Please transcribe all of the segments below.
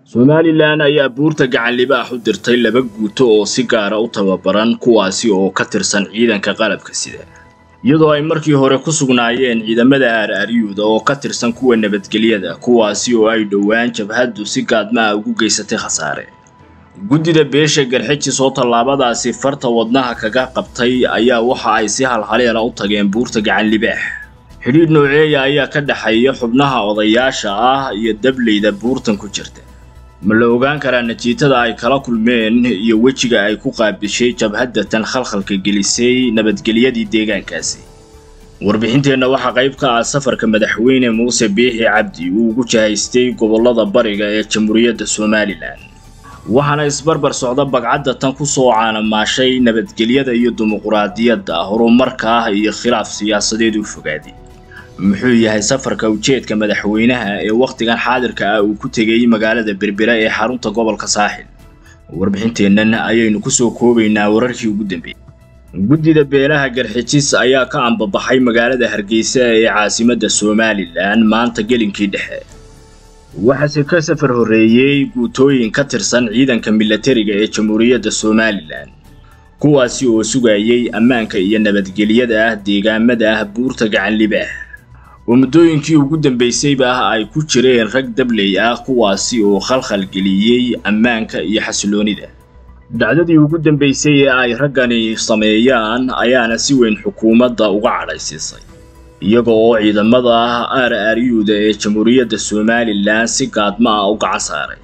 somalilan ayaa buurta gacan libaax u dirtay laba guuto oo si gaara u tababaran kuwaasi oo ka tirsan ciidanka qalabka sida iyadoo ay markii hore ku sugnaayeen ciidamada aar-aryuuda oo ka tirsan kuwa nabadgelyada kuwaasi oo ay dhowaan jabhaddu si gaadma ah ugu geysatay khasaare guddida beesha garxijis oo tallaabadaasi farta wadnaha kaga qabtay ayaa waxa ay si halhaleena u tageen buurta gacan libaax xidhiidh nooceeya ayaa ka dhexeeya xubnaha odayaasha ah iyo dableyda buurtan ku jirta ma la ogaan karaa natiijada ay kala kulmeen iyo wejiga ay ku qaabishay jabhaddatan khalkhalka gelisay nabadgelyadii deegaankaasi warbixinteenna waxaa qayb ka ah safarka madaxweyne muuse biixi cabdi uu ugu jahaystay gobollada bariga ee jamhuuriyadda somalilan waxaana isbarbar socda bagcadda tan ku soo caanamaashay nabadgelyada iyo dimuquraadiyadda horumarka ah iyo khilaaf siyaasadeed u fogaaday muxuu yahay safarka ujeedka madaxweynaha ee wakhtigan xaadirka ah uu ku tegay magaalada berbera ee xarunta gobolka saaxil warbixinteennan ayaynu kusoo koobaynaa wararkii ugu dambeeyey guddida beelaha garxijis ayaa ka ambabaxay magaalada hargeysa ee caasimadda somalilan maanta gelinkii dhexe waxaase ka safar horreeyey guutooyin ka tirsan ciidanka milatariga ee jamhuuriyadda somalilan kuwaasi oo sugayay ammaanka iyo nabadgelyada ah deegaamada ah buurta gacan libaax oo muddooyinkii ugu dambaysayba ah ay ku jireen rag dabley ah kuwaasi oo khalkhal geliyey ammaanka iyo xasiloonida dhacdadii ugu dambaysay ee ay raggani sameeyaan ayaana si weyn xukuumadda uga cadhaysiisay iyaga oo ciidamada aar aaryuuda ee jamhuuriyadda somalilan si gaadma ah u gacan saaray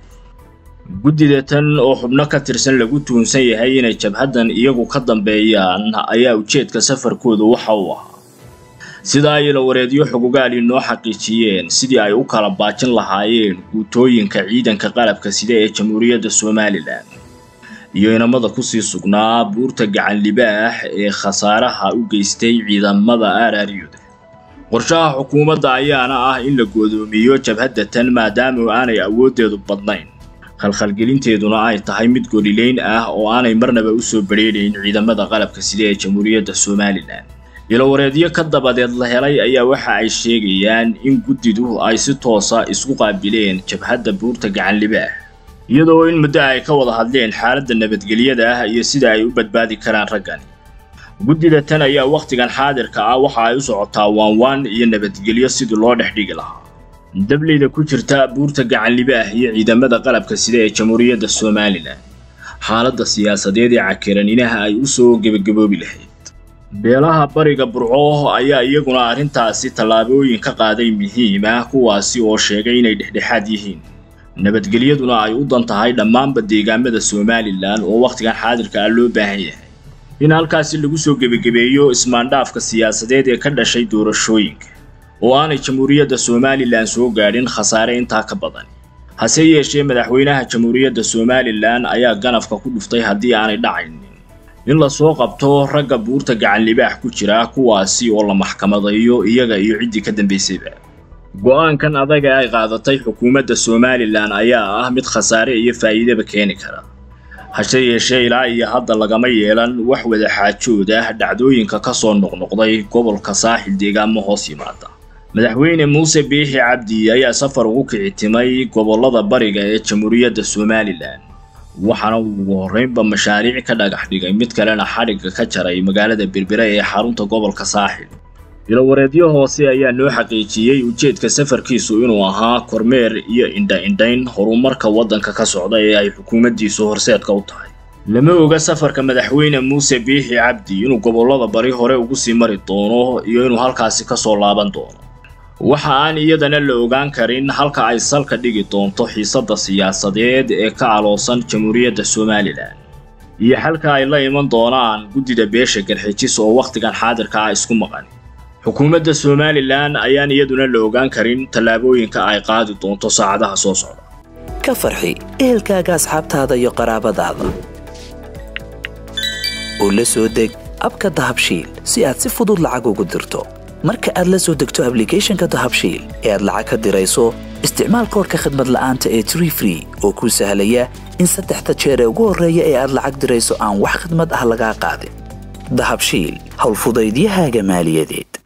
guddida tan oo xubno ka tirsan lagu tuhunsan yahay inay jabhaddan iyagu ka dambeeyaan ayaa ujeedka safarkooda waxa uu ahaa sida ay ilawareedyo xogogaali noo xaqiijiyeen sidii ay u kala baajin lahaayeen guutooyinka ciidanka qalabka sida ee jamhuuriyadda somalilan iyo inamada kusii sugnaa buurta gacan libaax ee khasaaraha u geystay ciidamada aararyuda qorshaha xukuumadda ayaana ah in la goodoomiyo jabhadda tan maadaama aanay awooddeedu badnayn khalkhalgelinteeduna ay tahay mid golileyn ah oo aanay marnaba u soo badrheedhayn ciidamada qalabka sida ee jamhuuriyadda somalilan ilowareedyo ka dabadeed la helay ayaa waxa ay sheegayaan in guddidu ay si toosa isku qaabileen jabhadda buurta gacan libaax iyadoo in muddo ay ka wada hadleen xaaladda nabadgelyada ah iyo sida ay u badbaadi karaan raggani guddida tan ayaa wakhtigan xaadirka ah waxa ay u socotaa waanwaan iyo nabadgelyo sidii loo dhex dhigi lahaa dableyda ku jirta buurta gacan libaax iyo ciidamada qalabka sida ee jamhuuriyadda somalilan xaaladda siyaasadeed ee cakiraninaha ay u soo gebagaboobi lahayd beelaha bariga burco ayaa iyaguna arrintaasi tallaabooyin ka qaaday muhiim ah kuwaasi oo sheegay inay dhexdhexaad yihiin nabadgelyaduna ay u dan tahay dhammaanba deegaamada somalilan oo wakhtigan xaadirka ah loo baahan yahay in halkaasi lagu soo gebagabeeyo ismaandhaafka siyaasadeed ee ka dhashay doorashooyinka oo aanay jamhuuriyadda somalilan soo gaadhin khasaare intaa ka badan hase yeeshee madaxweynaha jamhuuriyadda somalilan ayaa ganafka ku dhuftay haddii aanay dhacaynin in lasoo qabto ragga buurta gacan libaax ku jira kuwaasi oo la maxkamadayo iyaga iyo ciddii ka dambaysayba go-aankan adaga ay qaadatay xukuumadda somalilan ayaa ah mid khasaare iyo faa'iidaba keeni kara hase yeeshee ilaa iyo hadda lagama yeelan wax wada xaajood ah dhacdooyinka ka soo noqnoqday gobolka saaxil deegaamo hoos yimaada madaxweyne muuse biixi cabdi ayaa safar ugu kicitimay gobollada bariga ee jamhuuriyadda somalilan waxaana uu ugu horreynba mashaariic ka dhagax dhigay mid kalena xadhigga ka jaray magaalada berbera ee xarunta gobolka saaxil ilowareedyo hoose ayaa noo xaqiijiyey ujeedka safarkiisu inuu ahaa kormeer iyo indha-indhayn horumarka waddanka ka socda ee ay xukuumaddiisu horseedka u tahay lama oga safarka madaxweyne muuse biixi cabdi inuu gobollada bari hore ugu sii mari doono iyo inuu halkaasi ka soo laaban doono waxa aan iyadana la ogaan karin halka ay salka dhigi doonto xiisadda siyaasadeed ee ka aloosan jamhuuriyadda somalilan iyo xalka ay la iman doonaan guddida beesha garxijis oo wakhtigan xaadirka ah isku maqan xukuumadda somalilan ayaan iyaduna la ogaan karin tallaabooyinka ay qaadi doonto saacadaha soo socda ka farxi ehelkaaga asxaabtaada iyo qaraabadaada oo la soo deg abka dahabshiil si aad si fudud lacag ugu dirto marka aad la soo degto ablicathonka dahabshiil ee aad lacag ka dirayso isticmaal koorka khadmad la'aanta ee tree free oo kuu sahlaya in saddexda jeer ee ugu horreeya ee aad lacag dirayso aan wax khadmad ah lagaa qaadin dahabshiil howlfudaydiyahaaga maaliyadeed